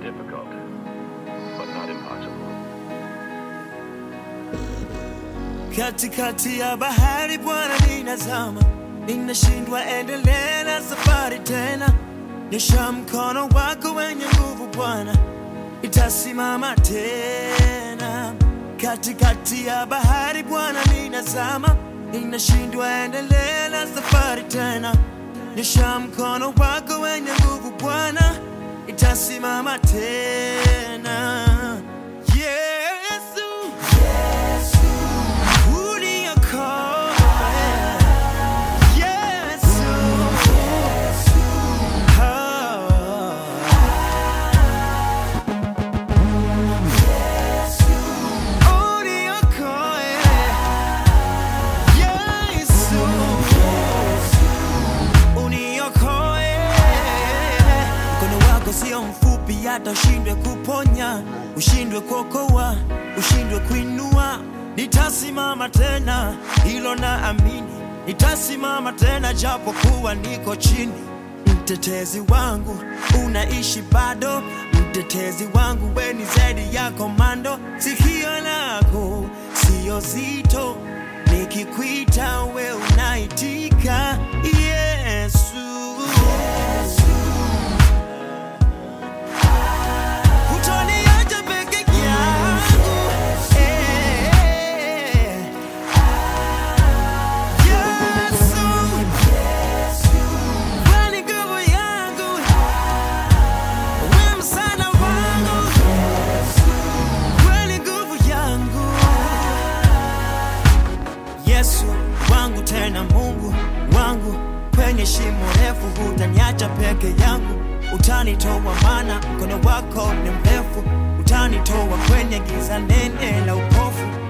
difficult, but not impossible. Katikati ya bahari Bwana ninazama, ninashindwa endelea na safari tena. Nyosha mkono wako wenye nguvu Bwana, itasimama tena. Katikati ya bahari Bwana ninazama, ninashindwa endelea na safari tena. Nyosha mkono wako wenye nguvu Bwana, itasimama tena. Yesu, uniokoe. Yesu, oh. Uniokoe. Yesu, uniokoe. Mkono wako sio mfupi hata ushindwe kuponya, ushindwe kuokoa, ushindwe kuinua. Nitasimama tena, hilo na amini, nitasimama tena japo kuwa niko chini. Mtetezi wangu unaishi bado, mtetezi wangu we ni zaidi ya komando. Sikio lako sio zito, nikikuita we unaitika. Yesu, Hutoniacha peke yangu. Eh. Yesu, wewe ni nguvu yangu, wewe msaada wangu, wewe ni nguvu yangu. Yesu wangu tena Mungu wangu, kwenye shimo refu hutaniacha peke yangu, utanitoa maana mkono wako ni mrefu, utanitoa kwenye giza nene la upofu